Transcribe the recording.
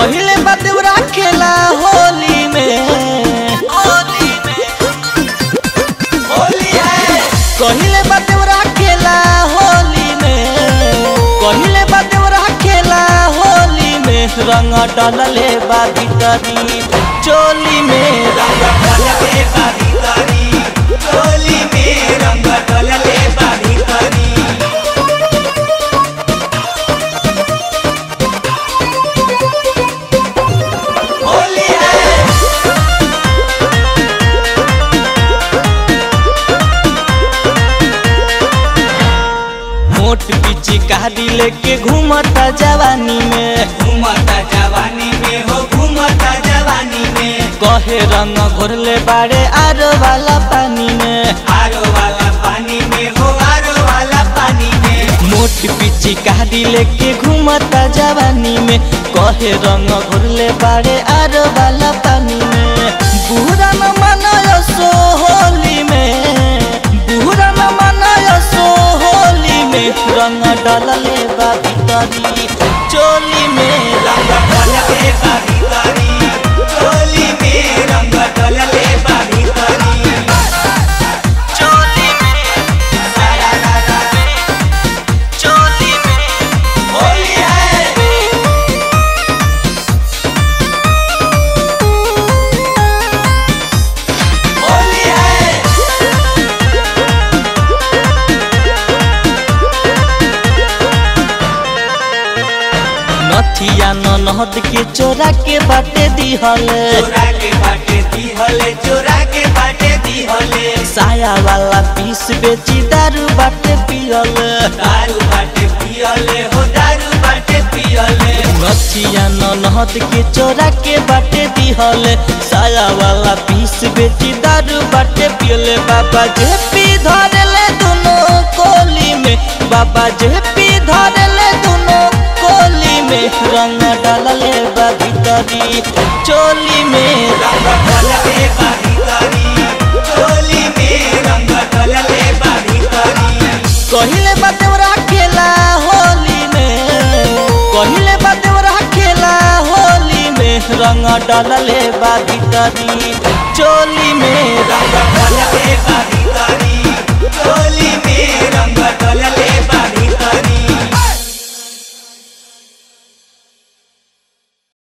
कहिले बदेवरा खेला होली में होली में होली है कहिले बदेवरा खेला होली में कहिले बदेवरा खेला होली में रंग डलले बा भीतरी चोली में रंग डलले बा भीतरी चोली में रंग डलले बा भीतरी होली है मोट पीछे कहादी लेके घूमता जवानी में घूमता जवानी में हो घूमता जवानी में कहे रंग घोरले बाड़े आरो वाला पानी में आरो वाला पानी में हो आरो वाला पानी में मोट पीछे कहादी लेके घूमता जवानी में कहे रंग घोरले बाड़े आरो वाला पानी में बुरा न मनायो सो होली में बुरा न मनायो सो होली में रंग डलले बा भीतरी चोली में रंग डलले बा भीतरी चोली में रंग डलले बा भीतरी चोली में सारा रा रा चोली में होली है होली है नथिया न नहद के चोरा के बाटे दिहले चोरा के बाटे दिहले चोरा के बाटे दिहले साया वाला पीस बेची दारू बाटे पियले दारू बाटे पियले हो दारू बाटे पियले नथिया न नहद के चोरा के बाटे दिहले साया वाला पीस बेची दारू बाटे पियले बाबा जे पी धरले दोनों कोली में बाबा जे पी धरले दोनों कोली में रंग डालले बा भीतरी चोली में रंग डलले बा भीतरी चोली में रंग डलले बा भीतरी कहिले बदेवरा खेला होली में कहिले बदेवरा खेला होली में रंग डलले बा भीतरी चोली में